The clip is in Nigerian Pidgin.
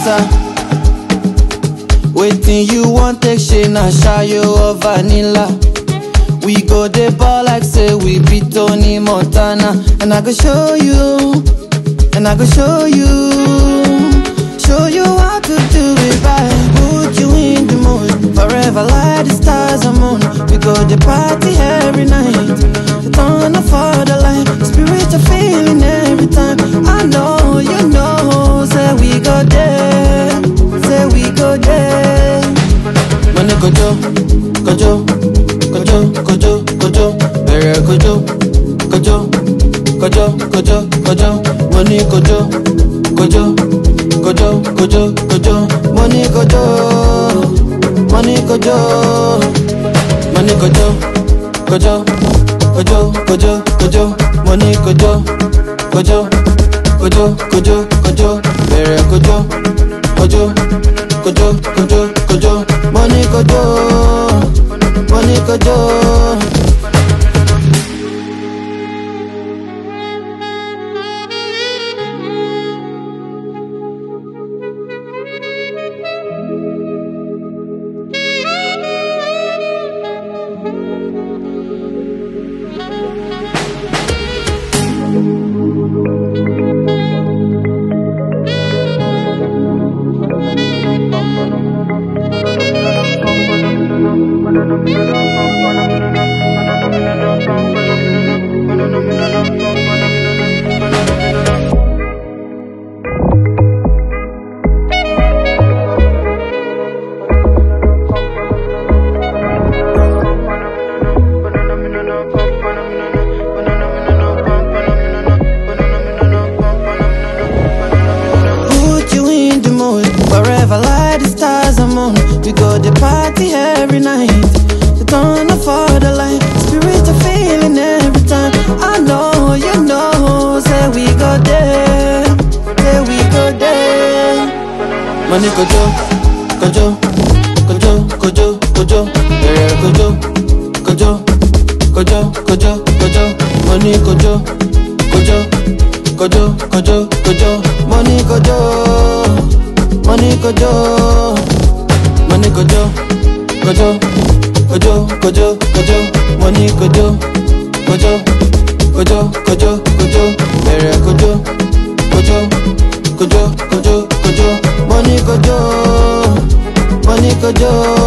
matter. Waiting you want take shey na shayo or vanilla. We go dey ball like say we be Tony Montana, and I go show you, and I go show you, show you how to do it right. Put you in the mood, forever like the stars and moon. We go dey party every night, turn up for the light, spiritual feeling every time. I know you know, say we go there, say we go there. Money kojo, kojo, kojo, kojo, kojo, bẹ̀rẹ̀ kojo, kojo, kojo, kojo, kojo, money kojo, kojo, kojo, kojo, kojo, money kojo, money kojo, money kojo, kojo, kojo, kojo, kojo, money kojo, kojo, kojo, kojo, kojo, bẹ̀rẹ̀ kojo, kojo, kojo, kojo, kojo, money kojo, money kojo. Put you in the mood Forever like the stars and moon We go the party every night The turn up for the light Spiritual feeling every time I know you know Say we go there Say we go there Money kojo Kojo Kojo Kojo Kojo Yeah kojo Kojo Kojo Kojo Kojo Money kojo Kojo Kojo Kojo Kojo Money kojo Money kojo Money kojo Kojo Kojo Kojo Kojo Money kojo Kojo Kojo Kojo Kojo Bẹ̀rẹ̀ kojo Kojo Kojo Kojo Kojo Money kojo Money kojo